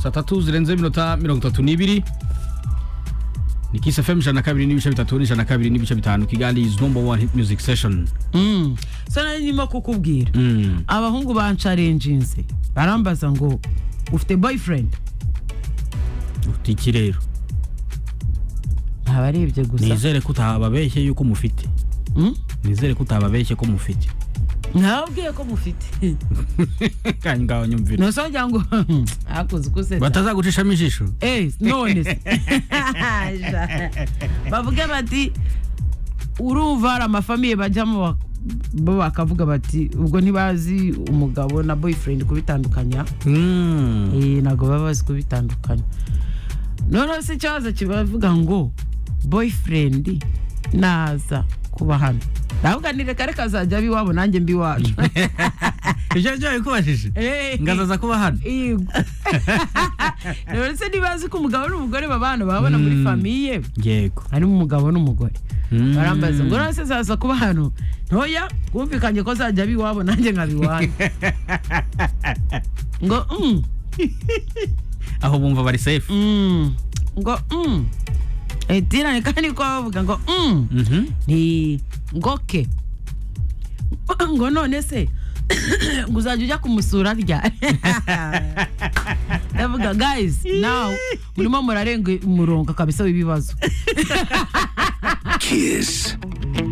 saa tatu zirenze iminota mirongo itatu n'ibiri ni Kiss FM ijana na kabiri n'ibice bitatu n'ijana na kabiri n'ibice bitanu kigali is number one hit music session Mm. so nari nimo kukubwira Mm. abahungu bancarenjinze barambaza ngo ufite boyfriend ufite iki rero ntabarebye gusa nizere ko utababeshye yuko mufite Mm? nizere ko utababeshye ko mufite ntababwiye ko mufite kandi ngaho nyumvira nosongera ngo hakunze kusetsa batazagucishamo ijisho Eh, none se Ja. bavuge bati urumva hari amafamiye bajyamo bak- bo bakavuga bati ubwo ntibazi umugabo na boyfriend kubitandukanya Mm. Eh, ntabwo baba bazi kubitandukanya noneho se ikibazo kibavuga ngo boyfriend naza kuba hano ndavuga ni reka reka azajya aba iwabo nanjye mbi iwacu ijoro ryawe kubashije Eh. ngazaza kuba hano Yego. Rero se ntibazi ko umugabo n'umugore babana babona muri Mm. famiye yego harimo umugabo n'umugore Mm. barambaza ngo none se zaza kuba hano ntoya bumvikanye ko zajya biwabo nanjye nkaba iwanyu ngo mm, aho bumva bari safe mm, ngo mm. etirane kandi ko bavuga ngo mm, Mhm. ni ngoke ngo none se ngo uzajya ujya kumusura rya ndavuga guys now murimo murarenga umurongo kabisa w'ibibazo Kiss